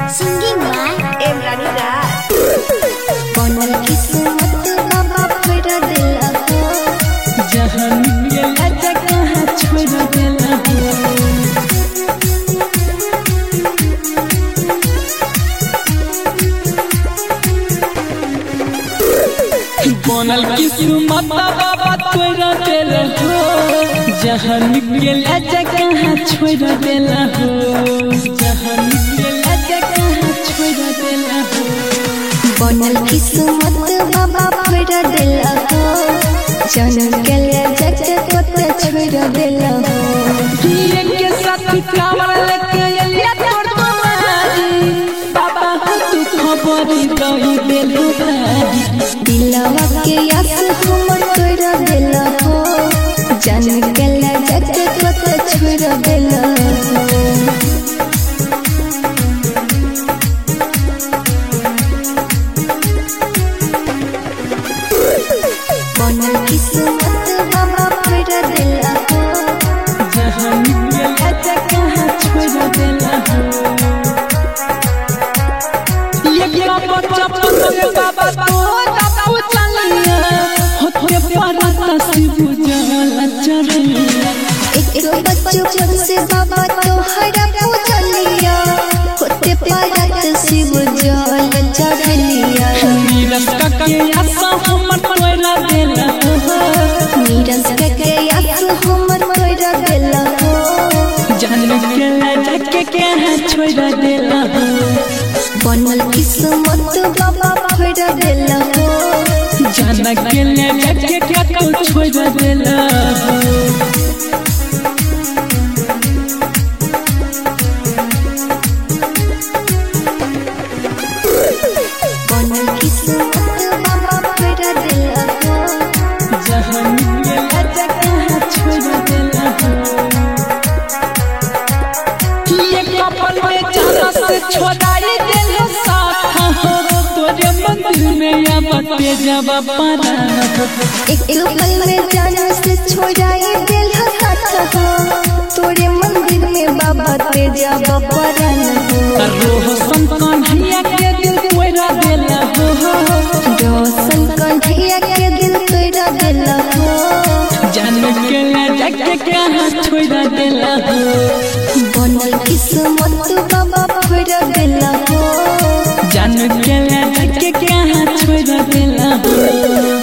Singing by Em Rani Raj बनल किस्मत बाबा फेर दिला हो जहाँ मिलेला जगह छोड़ देला हो बनल किस्मत बाबा तोड़ देला हो जहाँ मिलेला जगह छोड़ देला हो जहाँ मिलेला जगह छोड़ देला हो बनल किस्मत बाबा फेर दिला हो जन्म के लिए जग कोत छोड़ दिला हो पिए के साथ कामर लेके अलिया तोड़ तुम्हारी बाबा हो तू खबरी दही देलू भारी दिलवा के आस हमर तोड़ दिला हो जन्म के लिए जग कोत छोड़ दिला हो बनल किस्मत बाबा फेर दिला हो जहाँ मिलेला जगह छोड़ देला हो ये क्या बच्चा पतले बाबा तो तपू चलिया होते पारता शिव जला चढ़िया एक बचपन से बाबा तोहरा पूजलिया होते पारत शिव जल चढ़लिया नीरस का के आशा हमर तोरा देला हो नीरज के के आस हमर तोरा दिला हो जान के जाके के है छोड़ देला हो बनल किस्मत बाबा फेर दिला हो जान के ले जाके के को छोड़ देला हो बनल किस्मत बाबा फेर दिला हो जहाँ मिलेला जगह छोड़ देला हो ये कपल में जाना से छोड़ाई देला साथ हो तोरे मंदिर में या बटे जब पारा हो एक पल में जाना से छोड़ाई दिल साथ हो तोरे मंदिर में बाबा तेजा बपरन हो रोह संतान हिया के दिल कोइरा देला हो रोशन कंठिया के दिल तोरा दिला हो जान के ले जाके के हाथ छोड़ देला हो बनल किस्मत बाबा फेर दिला हो जान के ले जाके के हाथ छोड़ देला हो